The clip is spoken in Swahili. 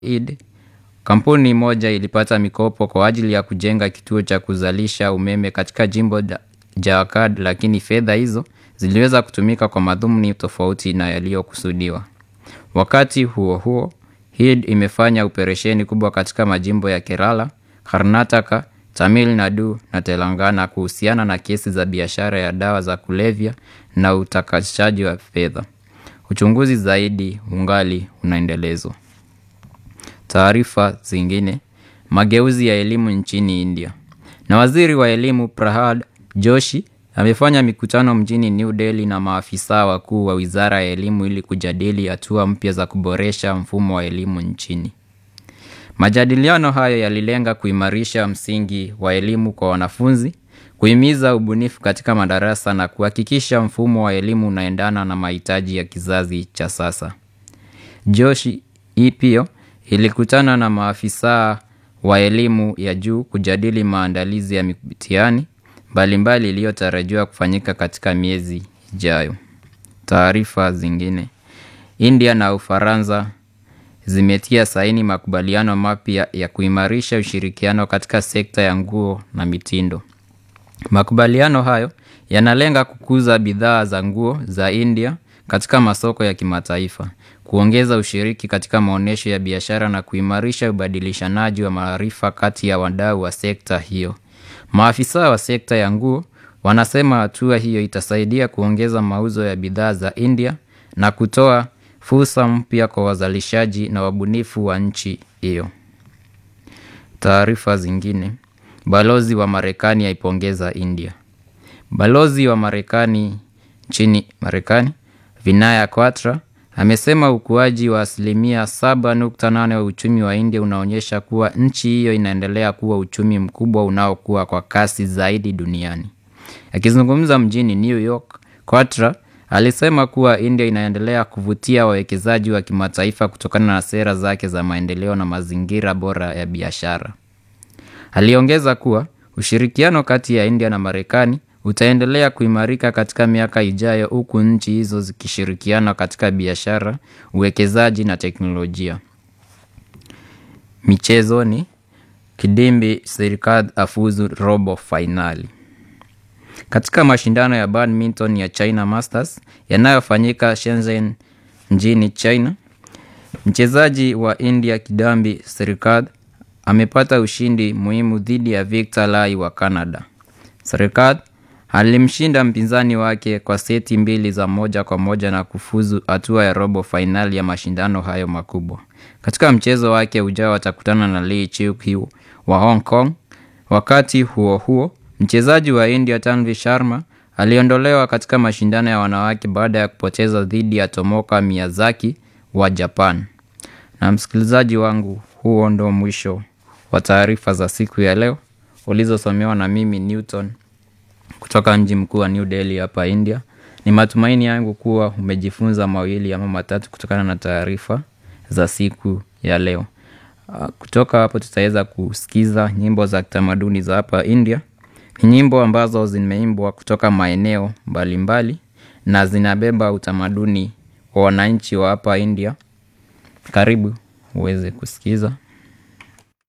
Eid, kampuni moja ilipata mikopo kwa ajili ya kujenga kituo cha kuzalisha umeme katika jimbo la Jharkhand lakini fedha hizo ziliweza kutumika kwa madhumuni tofauti na yaliyokusudiwa. Wakati huo huo, Eid imefanya operesheni kubwa katika majimbo ya Kerala, Karnataka, Tamil Nadu na Telangana kuhusiana na kesi za biashara ya dawa za kulevya na utakatishaji wa fedha. Uchunguzi zaidi ungali unaendelezwa. Taarifa zingine, mageuzi ya elimu nchini India. Na waziri wa elimu Prahad Joshi amefanya mikutano mjini New Delhi na maafisa wakuu wa wizara ya elimu ili kujadili hatua mpya za kuboresha mfumo wa elimu nchini. Majadiliano hayo yalilenga kuimarisha msingi wa elimu kwa wanafunzi, kuhimiza ubunifu katika madarasa na kuhakikisha mfumo wa elimu unaendana na mahitaji ya kizazi cha sasa. Joshi hii pia ilikutana na maafisa wa elimu ya juu kujadili maandalizi ya mitihani mbalimbali iliyotarajiwa kufanyika katika miezi ijayo. Taarifa zingine. India na Ufaransa zimetia saini makubaliano mapya ya kuimarisha ushirikiano katika sekta ya nguo na mitindo. Makubaliano hayo yanalenga kukuza bidhaa za nguo za India katika masoko ya kimataifa, kuongeza ushiriki katika maonyesho ya biashara na kuimarisha ubadilishanaji wa maarifa kati ya wadau wa sekta hiyo. Maafisa wa sekta ya nguo wanasema hatua hiyo itasaidia kuongeza mauzo ya bidhaa za India na kutoa fursa mpya kwa wazalishaji na wabunifu wa nchi hiyo. Taarifa zingine. Balozi wa Marekani aipongeza India. Balozi wa Marekani nchini Marekani, Vinaya Kwatra, amesema ukuaji wa asilimia 7.8 wa uchumi wa India unaonyesha kuwa nchi hiyo inaendelea kuwa uchumi mkubwa unaokua kwa kasi zaidi duniani. Akizungumza mjini New York, Kwatra alisema kuwa India inaendelea kuvutia wawekezaji wa kimataifa kutokana na sera zake za maendeleo na mazingira bora ya biashara. Aliongeza kuwa ushirikiano kati ya India na Marekani utaendelea kuimarika katika miaka ijayo huku nchi hizo zikishirikiana katika biashara, uwekezaji na teknolojia. Michezoni, Kidimbi Sirikadh afuzu robo fainali. Katika mashindano ya badminton ya China Masters yanayofanyika Shenzhen nchini China, mchezaji wa India Kidambi Sirikadh amepata ushindi muhimu dhidi ya Victor Lai wa Canada. Sirikadh alimshinda mpinzani wake kwa seti mbili za moja kwa moja na kufuzu hatua ya robo fainali ya mashindano hayo makubwa. Katika mchezo wake ujao atakutana na Lee Chiu wa Hong Kong. Wakati huo huo, mchezaji wa India Tanvi Sharma aliondolewa katika mashindano ya wanawake baada ya kupoteza dhidi ya Tomoka Miyazaki wa Japan. Na msikilizaji wangu, huo ndo mwisho wa taarifa za siku ya leo ulizosomewa na mimi Newton kutoka mji mkuu wa New Delhi hapa India. Ni matumaini yangu kuwa umejifunza mawili ama matatu kutokana na taarifa za siku ya leo. Kutoka hapo tutaweza kusikiza nyimbo za kitamaduni za hapa India. Ni nyimbo ambazo zimeimbwa kutoka maeneo mbalimbali na zinabeba utamaduni wa wananchi wa hapa India. Karibu uweze kusikiza.